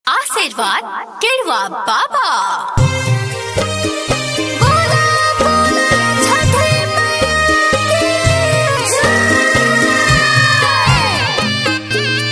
આશીર્વાદ કેળવા બાબા બોલા બોલા છઠી મૈયા કી જય.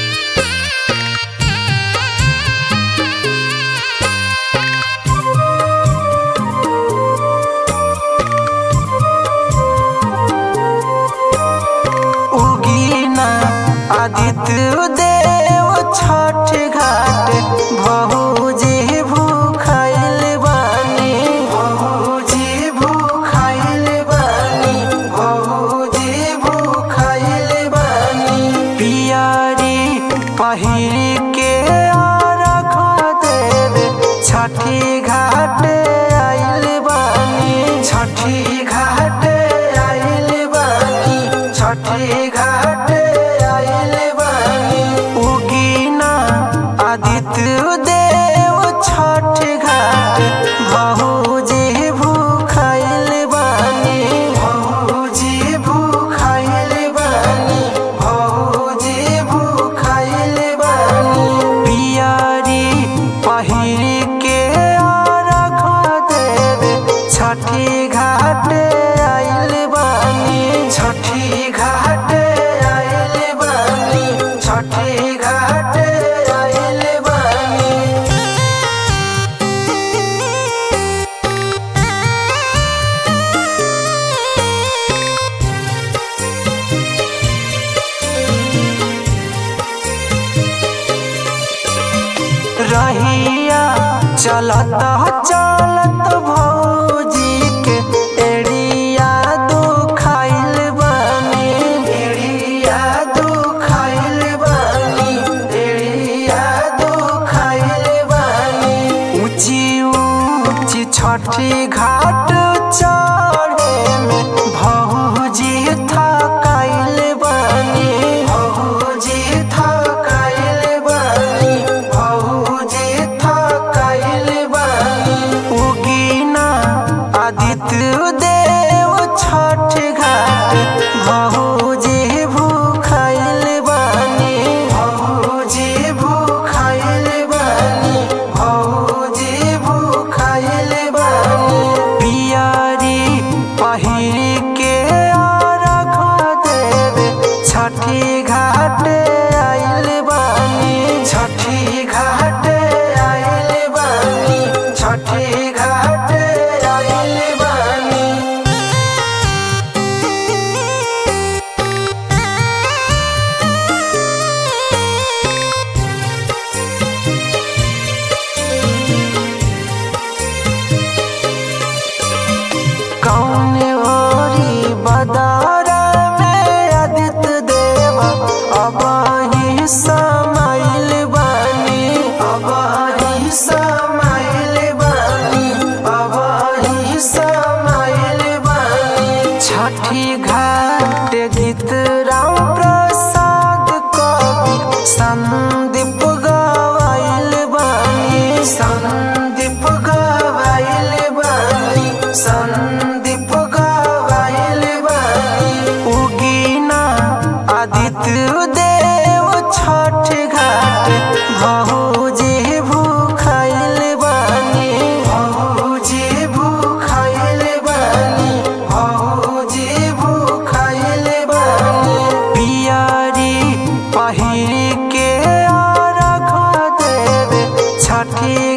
उगीना आदित्य देव छठ घाट भौजी भूखाइल बानी भौजी भूखाइल बानी भौजी भूखाइल बानी पियारी पहिर के आरख देवे छठी घाट आइल बानी छठी घाट आइल बानी छठी घाट आइल बानी उगीना आदित्य देव छठ घाट भौजी भूखाइल बानी भौजी भूखाइल बानी भौजी भूखाइल बानी पियारी पहिर के आरख देवे छठी घाट आइल बानी छठी घाट आइल बानी छठी घाट आइल बानी रहिया चलत चलत भौजी के एड़िया दुखाइल बानी एड़िया दुखाइल बानी एड़िया दुखाइल बानी ऊंची ऊंची छठी घाट चढ़े में भौजी थकाइल बानी भौजी थकाइल बानी भौजी थकाइल बानी उगीना आदित्य देव छठ घाट भौजी भूखाइल बानी भौजी भूखाइल बानी भौजी भूखाइल बानी पियारी पहिर के आरख देवे छठी घाट आइल बानी छठी घाट आइल बानी छठी घाट आइल बानी कौन ओरी बदारा में आदित्य देव अब ही समाइल बानी अब ही समाइल बानी अब ही समाइल बानी छठी घाट गीत राम प्रसाद कवि संदीप गवाइल बानी संदीप गवाइल बानी संदीप गवाइल बानी उगीना आदित्य देव छठ घाट भौजी भूखाइल बानी भौजी भूखाइल बानी भौजी भूखाइल बानी पियारी पहिर के आरख देवे छठी